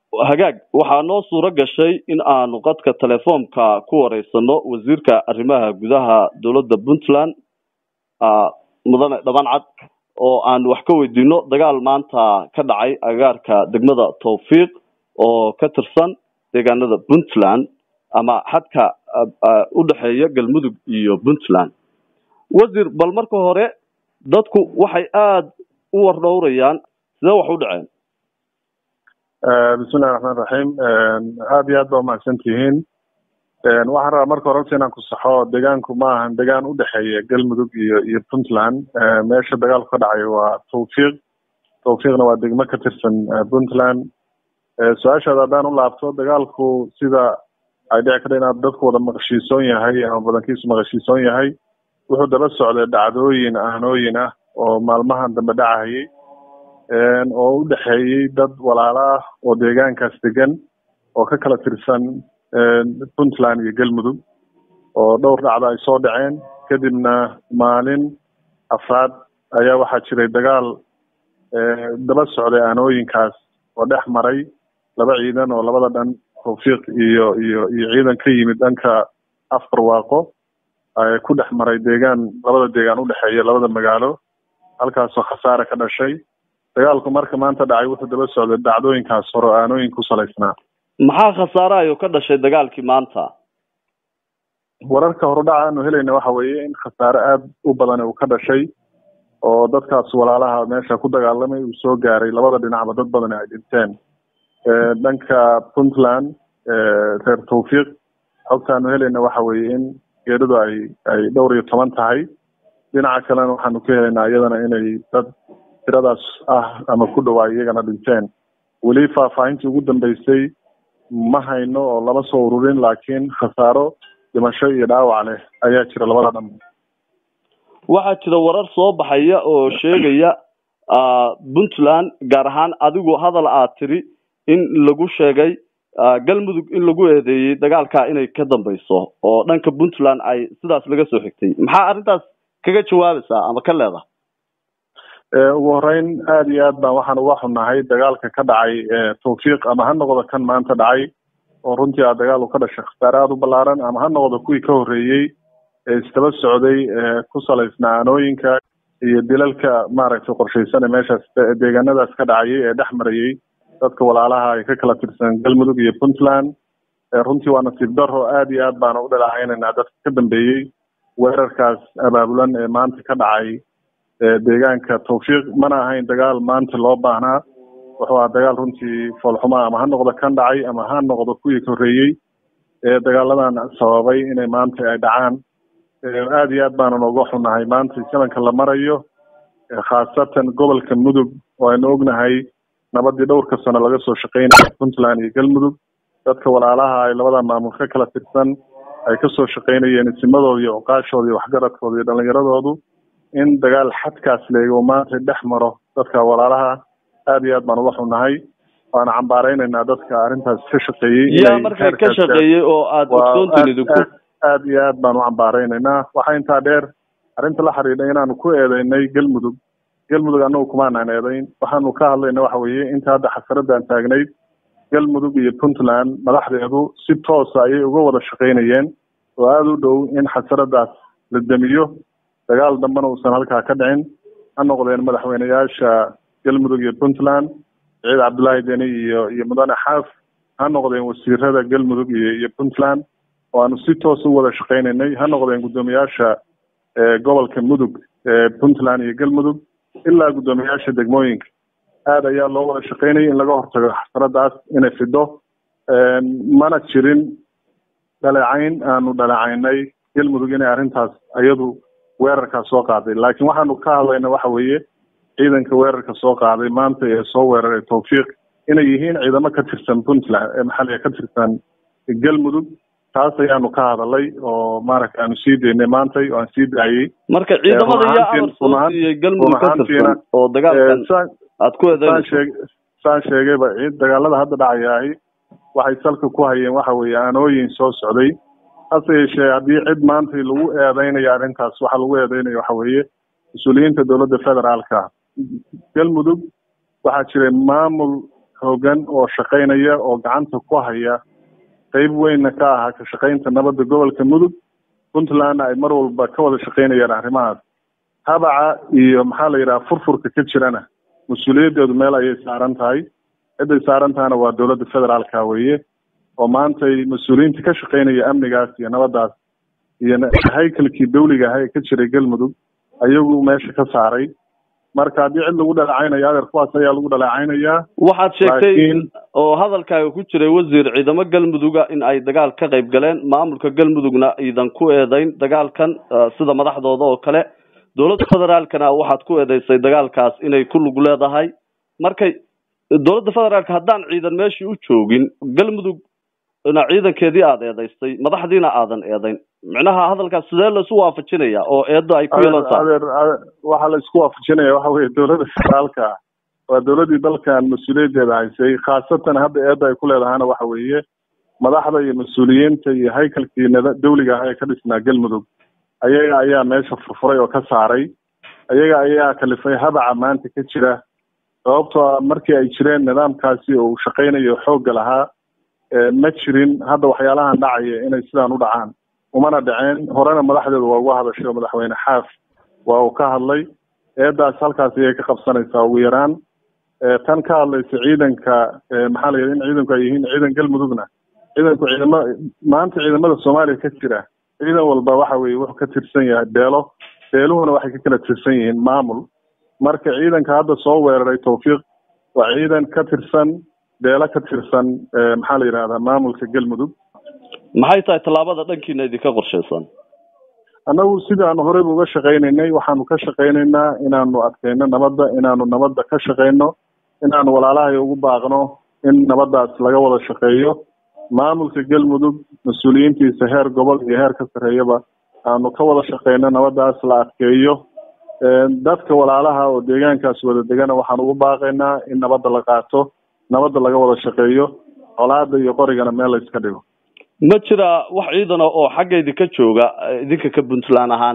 hagaag waxaa noo suuro gashay in aanu qadka telefoonka ku wareysano wasiirka arrimaha gudaha dowladda puntland mudane dhabancad oo aan wax ka weydiino dagaal maanta ka dhacay agaarka degmada tawfiiq oo ka tirsan deegaanada puntland ama xadka u dhexeeya galmudug iyo puntland wasiir bal marka hore dadku waxay aada u wardhowrayaan sidee wax u dhaceen bismillahi raxmaan raxiim aada iyo aad ba umahadsan tihiin waxaan rabaa marka hore inaan ku saxo deegaanku ma ahan deegaan u dhexeeya galmudug iyo iyo puntland meesha dagaalku ka dhacayo waa tawfiiq tawfiiqna waa degmo ka tirsan puntland su-aashaada haddaan u laabto dagaalku sida ay dhici karta inaad dadku wada maqashiisoon yahay ama badankiisu maqashiisoon yahay wuxuu daba socday dhacdooyin aanooyin ah oo maalmahan dambe dhacahayay oo u dhexeeyey dad walaalo ah oo deegaankaas degan oo ka kala tirsan puntland iyo galmudug oo dhowr dhacda ay soo dhaceen kadibna maalin afraad ayaa waxaa jiray dagaal daba socday aanooyinkaas oo dhex maray laba ciidan oo labada dhan tawfiiq iyo iyo iyo ciidan ka yimid dhanka afbarwaaqo ku dhex maray deegaan labada deegaan udhexeeya labada magaalo halkaasoo khasaare ka dhashay dagaalku marka maanta dhacay wuxuu daba socday dhacdooyinkaas hore o aanooyin ku salaysnaa maxaa khasaarahayo ka dhashay dagaalkii maanta wararka horudhaca aanu helayna waxa weeye in khasaare aada u badan uu ka dhashay oo dadkaas walaalaha meesha ku dagaalamay uu soo gaaray labada dhinacba dad badan ay dhinteen dhanka puntland reer tawfiiq xogtaanu helayna waxa weeye in geeridu ay ay dhowr iyo toban tahay dhinaca kalena waxaanu ka helaynaa iyadana inay dad tiradaas ah ama ku dhowaa iyagana dhinteen weli faahfaahintii ugu dambeysay ma hayno oo lama soo ururin laakiin khasaaro dhimasho iyo dhaawac leh ayaa jira labada dhan waxaa jira warar soo baxaya oo sheegaya puntland gaar ahaan adigu hadal aad tiri in lagu sheegay galmudug in lagu eedeeyey dagaalka inay ka dambeyso oo dhanka puntland ay sidaas laga soo xigtay maxaa arrintaas kaga jawaabaysaa ama ka leedahay ugu horeyn aada iyo aad baan waxaan uga xunnahay dagaalka ka dhacay tawfiiq ama ha noqdo kan maanta dhacay oo runtii a dagaal uu ka dhashay khasaare aada u ballaaran ama ha noqdo kuwii ka horreeyey ee isdaba socday ku salaysnaa aanooyinka iyo dilalka maaragtay qorshaysan ee meeshaas deegaanadaas ka dhacayay ee dhex marayay dadka walaalaha ay ka kala tirsan galmudug iyo puntland runtii waa nasiib daro aada iyo aad baana u dhalaacaynaynaa dadka ka dambeeyey weerarkaas abaabulan ee maanta ka dhacay deegaanka tawfiiq mana ahayn dagaal maanta loo baahnaa wuxuu ahaa dagaal runtii foolxuma ama ha noqdo kan dhacay ama ha noqdo kuwii ka horreeyey ee dagaaladan sababay inay maanta ay dhacaan aada iyo aad baanan uga xunnahay maanta sananka la marayo khaasatan gobolka mudug oo aynu ognahay nabadii dhowrka sano laga soo shaqeynaya puntland iyo galmudug dadka walaalaha ay labada maamul ka kala tirsan ay kasoo shaqeynayeen isimadooda iyo oqaashooda iyo waxgaradkooda iyo dhalinyaradoodu in dagaal xadkaas leego maanta dhex maro dadka walaalaha aada iyo aad baan uga xunnahay waana cambaareynaynaa dadka arrintaas ka shaqeeyey yaa marka ka shaqeeyey oo aada ogsoontinid aada iyo aad baan u cambaareynaynaa waxaa intaa dheer arrinta la xidhiidha inaanu ku eedeynay galmudug galmudug annagu kumaanaan eedeyn waxaanu ka hadlayna waxa weeye inta hadda xasaradan taagnayd galmudug iyo puntland madaxdeedu si toosa ayay uga wada shaqeynayeen oo aada u dhow in xasaradaas la demiyo dagaal dambena uusan halkaa ka dhicin ha noqdeen madaxweyneyaasha galmudug iyo puntland ciid cabdullaahi deni iyo iyo mudane xaaf ha noqdeen wasiirada galmudug iyo iyo puntland oo aanu si toos u wada shaqeynaynay ha noqdeen guddoomiyaasha gobolka mudug ee puntland iyo galmudug ilaa guddoomiyaasha degmooyinka aada ayaa loo wada shaqeynayay in laga hortago xasaradaas inay fido mana jirin dhaleecayn aanu dhaleecaynay galmudug inay arrintaas iyadu weerarkaas soo qaaday laakiin waxaanu ka hadlayna waxa weeye ciidanka weerarka soo qaaday maanta ee soo weeraray tawfiiq inay yihiin ciidamo ka tirsan puntland ee maxaliga ka tirsan galmudug taas ayaanu ka hadalay oo maaragta aanu sii daynay maantay oo aan sii daayey marka ciidamada yaa amar soo siiyey galmudug ka tirsan oo dagaalkan aad ku eedeynayso saan sheegayba ciid dagaalada hadda dhacayaahi waxay salka ku hayeen waxa weeye aanooyin soo socday hase yeeshee haddii cid maanta lagu eedeynayo arrintaas waxaa lagu eedeynayo waxa weeye mas-uuliyiinta dowladda federaalka galmudug waxaa jiray maamul hoogan oo shaqaynaya oo gacanta ku haya qeyb weynna ka ahaa ka shaqaynta nabadda gobolka mudug puntlandna ay mar walba ka wada shaqaynayaan arrimahaas habaca iyo maxaa la yidhaha furfurka ka jirana mas-uuliyaddeedu meel ayay saaran tahay cidday saaran tahana waa dowladda federaalka weeye oo maantay mas-uuliyiinta ka shaqaynaya amnigaas iyo nabaddaas iyo haykalkii dawliga aha ee ka jiray galmudug ayagu meesha ka saaray marka haddii cid lagu dhaleecaynayo adeer kuwaas ayaa lagu dhaleecaynayaa waxaad sheegtay oo hadalkaaga ku jiray wasiir ciidamo galmuduga in ay dagaal ka qayb galeen maamulka galmudugna iidan ku eedeyn dagaalkan sida madaxdooda oo kale dowladda federaalkana waxaad ku eedeysay dagaalkaas inay ku lug leedahay markay dowladda federaalka haddaan ciidan meeshii u joogin galmudugna ciidankeedii aada eedeystay madaxdiina aadan eedeyn micnaha hadalkaas sidee laisu waafajinaya oo eedda ay ku yeelantaa adeer waxaa la isku waafajinaya waxa weye dowladda federaalka waa dowladdii dalkan mas-uuliyaddeeda haysay khaasatan hadda eedda ay ku leedahana waxa weeye madaxda iyo mas-uuliyiinta iyo haykalkii dawliga ah ee ka dhisnaa galmudug ayaga ayaa meesha furfuray oo ka saaray ayaga ayaa kalifay habaca maanta ka jira sababtoo a markii ay jireen nidaamkaasi oo uu shaqaynayo xoogga lahaa ma jirin hadda waxyaalahan dhacaya inay sidaan u dhacaan umana dhaceen horena madaxdeedu waa uga hadashay oo madaxweyne xaaf waa uu ka hadlay eedaas halkaas ayay ka qabsanaysaa ugu yaraan tan ka hadlaysa ciidanka maxaa la yidhi in ciidanku ay yihiin ciidan galmudugna ciidanku ciidama maanta ciidamada soomaaliya ka jira ciidan walba waxa weye wuxuu ka tirsan yahay beelo beeluhuna waxay ka kala tirsan yihiin maamul marka ciidanka hadda soo weeraray tawfiiq waa ciidan ka tirsan beelo ka tirsan maxaa la yidhahdaa maamulka galmudug maxay tahay tallaabada dhankiina idinka qorshaysan annagu sidaanu horeyba uga shaqaynaynay waxaanu ka shaqaynaynaa inaanu adkayno nabadda inaanu nabadda ka shaqayno inaanu walaalahay ugu baaqno in nabaddaas laga wada shaqeeyo maamulka galmudug mas-uuliyiintiisa heer gobol iyo heer ka sarreeyaba aanu ka wada shaqeyno nabaddaas la adkeeyo dadka walaalaha oo deegaankaas wada degana waxaan ugu baaqaynaa in nabadda la qaato nabadda laga wada shaqeeyo colaada iyo qorigana meel la iska dhigo ma jira wax ciidana oo xagga idinka jooga idinka ka puntland ahaan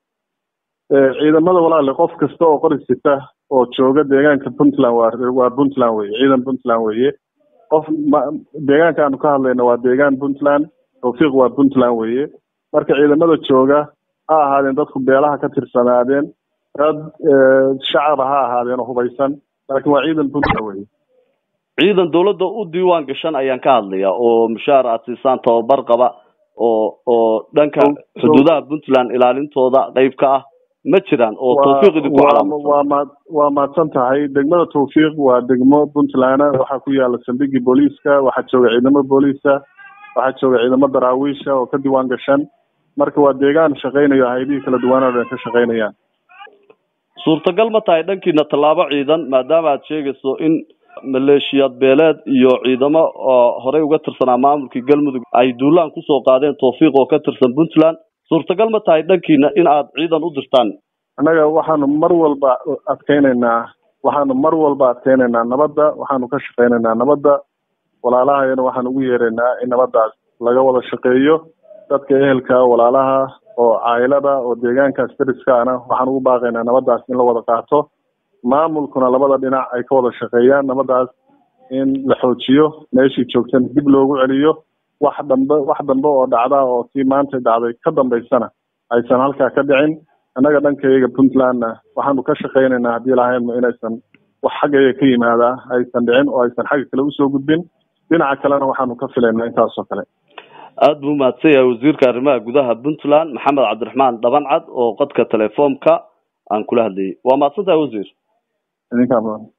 ciidamada walaale qof kasta oo qori sita oo jooga deegaanka puntland waa waa puntland weye ciidan puntland weye qof deegaanka aanu ka hadlayna waa deegaan puntland tawfiiq waa puntland weye marka ciidamada jooga ha ahaadeen dadku beelaha ka tirsanaadeen dad shacaba ha ahaadeen oo hubaysan laakiin waa ciidan puntland weye ciidan dawladda u diiwaan gashan ayaan ka hadlaya oo mushaar aad siisaan tababar qaba oo oo dhanka xuduudaha puntland ilaalintooda qeyb ka ah ma jiraan oo tawfiiq idinku waa ma waa mahadsan tahay degmada tawfiiq waa degmo puntland waxaa ku yaala saldhigii booliiska waxaa jooga ciidamo booliisa waxaa jooga ciidamo daraawiisha oo ka diiwaan gashan marka waa deegaan shaqaynayo haydihii kala duwanoo dhan ka shaqaynayaan suurtagal ma tahay dhankiina tallaabo ciidan maadaama aad sheegayso in maleeshiyaad beeleed iyo ciidamo horey uga tirsanaa maamulkii galmudug ay duulaan kusoo qaadeen tawfiiq oo ka tirsan puntland suurtagal ma tahay dhankiina in aad ciidan u dirtaan annaga waxaanu mar walba adkeynaynaa waxaanu mar walba adkeynaynaa nabadda waxaanu ka shaqaynaynaa nabadda walaalahayana waxaan ugu yeeraynaa in nabaddaas laga wada shaqeeyo dadka ehelka walaalaha oo caayilada oo deegaankaas dariska ana waxaan ugu baaqaynaa nabaddaas in la wada qaato maamulkuna labada dhinac ay ka wada shaqeeyaan nabaddaas in la xoojiyo meeshii joogtan dib loogu celiyo wax dambe wax dambe oo dhacda oo tii maanta dhacday ka dambaysana aysan halkaa ka dhicin annaga dhankayaga puntlandna waxaanu ka shaqaynaynaa haddii lahaynma inaysan wax xaggayaga ka yimaadaa aysan dhicin oo aysan xagga kale usoo gudbin dhinaca kalena waxaanu ka filaynaa intaasoo kale aada buu mahadsan yahay wasiirka arrimaha gudaha puntland maxamed cabdiraxmaan dhabancad oo qodka telefoomka aan kula hadlayay waa mahadsan tahay wasiir idinkaa mudan